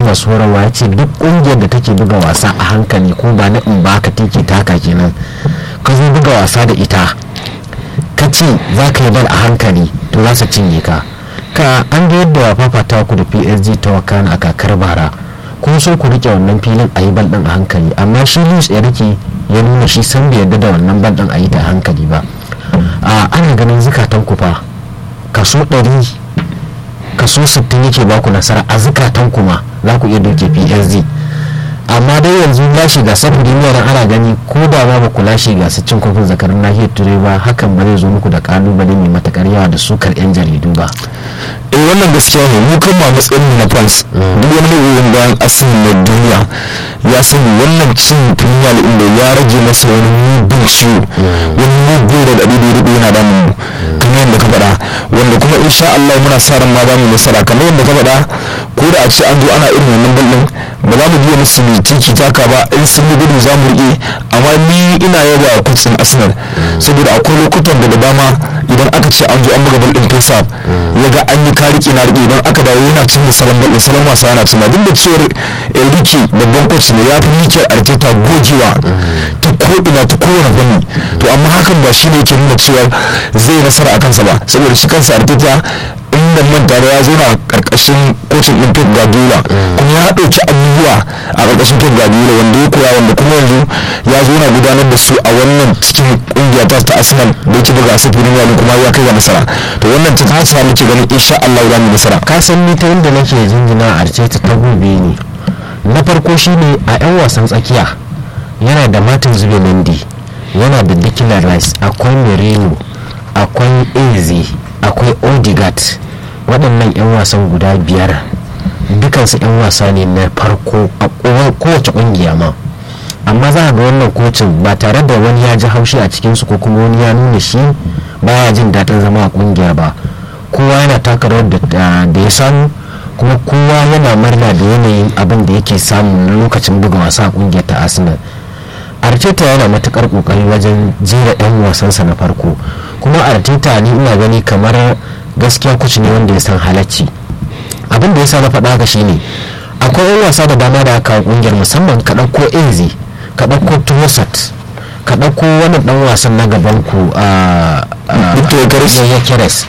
masu horarwa ya ce duk ƙungiyar da take buga wasa a hankali ko ba na in baka tiki taka kenan ka zo buga wasa da ita ka ce za ka yi bal a hankali to za su cinye ka ka an ga yadda fafata ku da psg ta wakana a kakar bara kun so ku rike wannan filin a yi bal din a hankali amma shi luis enrique ya nuna shi san bai yarda da wannan bal din a yi ta hankali ba a ana ganin zukatan ku fa kaso 100 kaso 60 yake baku nasara a zukatan ku ma za ku iya doke psg amma dai yanzu lashe gasar premier ana gani ko da ma ba ku lashe gasar cin kofin zakarin nahiyar turai ba hakan ba zai zo muku da kalubale mai matakar yawa da sukar yan jaridu ba eh wannan gaskiya ne mu kan ma matsayin mu na fans duk wani mai bayan asali na duniya ya sani wannan cin premier league da ya rage masa wani mugun ciwo wani mugun da dadi da rubu yana damun mu kamar yadda ka faɗa wanda kuma insha Allah muna sa ran ma za mu nasara kamar yadda ka faɗa ko da a ce an zo ana irin wannan ballin ba za mu biya musu mai tiki taka ba in sun yi gudu za mu riƙe amma ni ina yaba wa kutsin arsenal saboda akwai lokutan da dama idan aka ce an zo an buga bal din face up ya ga an yi kariki na riƙe idan aka dawo yana cin da salon bal din salon wasa yana cin duk da cewar enrique babban coach ne ya fi mikel arteta gogewa ta ko ina ta kowane fanni to amma hakan ba shi ne yake nuna cewa zai nasara a kansa ba saboda shi kansa arteta in ban manta da ya zauna a karkashin kocin din Pep Guardiola kuma ya ɗauki abubuwa a karkashin Pep Guardiola wanda ya koya wanda kuma yanzu ya zauna gudanar da su a wannan cikin kungiya ta ta Arsenal da yake buga su filin yadda kuma ya kai ga nasara to wannan ta hasa muke ganin insha Allah za mu nasara ka san ni ta inda nake jinjina a arteta ta gobe ne na farko shine a yan wasan tsakiya yana da Martin Zubimendi yana da Declan Rice akwai Merino akwai Eze akwai Odegaard waɗannan 'yan wasan guda biyar dukansu 'yan wasa ne na farko a kowace ƙungiya ma amma za a ga wannan kocin ba tare da wani ya ji haushi a cikinsu ko kuma wani ya nuna shi baya jin daɗin zama a ƙungiya ba kowa yana taka rawar da ya samu kuma kowa yana murna da yanayin abin da yake samu na lokacin buga wasa a ƙungiyar ta arsenal arteta yana matukar kokari wajen jera 'yan wasansa na farko kuma arteta ni ina gani kamar gaskiya kuci ne wanda ya san halacci abin da ya sa na faɗa haka shine akwai 'yan wasa da dama da aka kungiyar musamman ka ɗauko eze ka ɗauko tuwasat ka ɗauko wani ɗan wasan na gaban ku a ya keres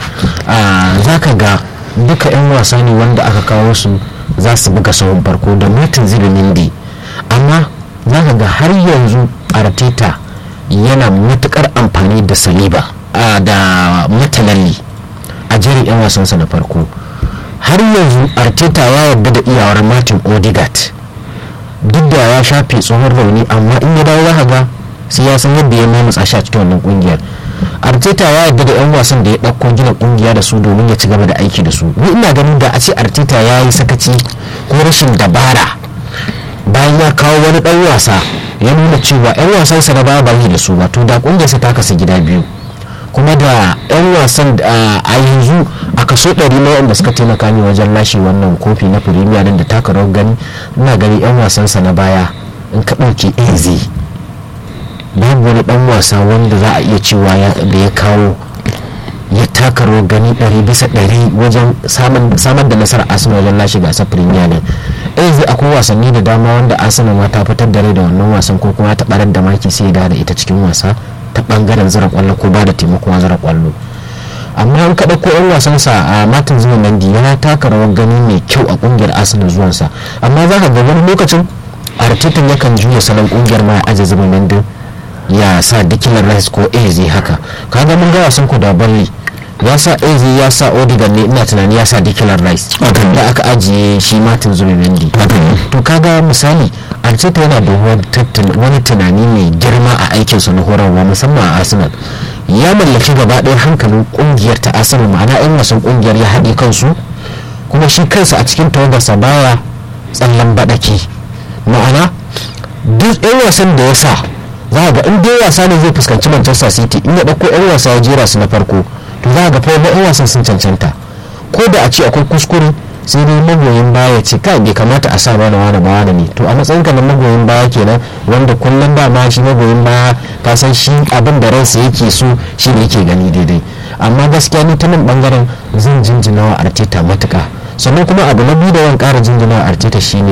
za ka ga duka 'yan wasa ne wanda aka kawo su za su buga sahun farko da martin zibinindi amma za ka ga har yanzu arteta yana matukar amfani da saliba da matalalli a jerin 'yan wasansa na farko har yanzu arteta ya yarda da iyawar martin odegaard duk da ya shafe tsohon rauni amma in ya dawo za ga sai ya san yadda ya mamutsa shi a cikin wannan kungiyar arteta ya yarda da 'yan wasan da ya ɗauko gina kungiya da su domin ya ci gaba da aiki da su ni ina ganin da a ce arteta ya yi sakaci ko rashin dabara bayan ya kawo wani dan wasa ya nuna cewa 'yan wasansa na baya bayi da su ba to da kungiyarsa ta kasa gida biyu kuma da 'yan wasan a yanzu a kaso 100 na wanda suka taimaka ne wajen lashe wannan kofi na firimiya da taka rawar gani ina gani 'yan wasansa na baya in ka ɗauke eze babu wani dan wasa wanda za a iya cewa da ya kawo ya taka rawar gani ɗari bisa ɗari wajen samar da nasarar arsenal wajen lashe gasar premier league yanzu akwai wasanni da dama wanda arsenal ma ta fitar da rai da wannan wasan ko kuma ta barar da maki sai da ita cikin wasa ta bangaren zira kwallo ko ba da taimakon zira kwallo amma an kaɗa ko yan wasansa a martin zubimendi ya taka rawar gani mai kyau a kungiyar arsenal zuwansa amma za ka ga wani lokacin arteta yakan juya salon kungiyar ma ya aje zubimendi ya sa dikilar rice ko eze haka kaga mun ga wasan ku da balli ya sa eze ya sa odigan ne ina tunani ya sa dikilar rice da aka ajiye shi martin zubimendi to kaga misali arteta yana da wani tunani mai girma a aikinsa na horarwa musamman a arsenal ya mallaki gaba ɗaya hankalin kungiyar ta arsenal ma'ana 'yan wasan kungiyar ya haɗe kansu kuma shi kansa a cikin tawagarsa baya tsallan baɗaki ma'ana duk 'yan wasan da ya sa za ga in dai wasa ne zai fuskanci manchester city in ya ɗauko 'yan wasa ya jera su na farko to za ga fa 'yan wasan sun cancanta ko da a ce akwai kuskure sai dai magoyin baya ce kai bai kamata a sa mana wani ba wani ne to a matsayin ka na magoyin baya kenan wanda kullum ba ma shi magoyin baya ka san shi abin da ransa yake so shi ne yake gani daidai amma gaskiya ni ta nan bangaren zan jinjina wa arteta matuka sannan kuma abu na biyu da wani kara jinjina wa arteta shine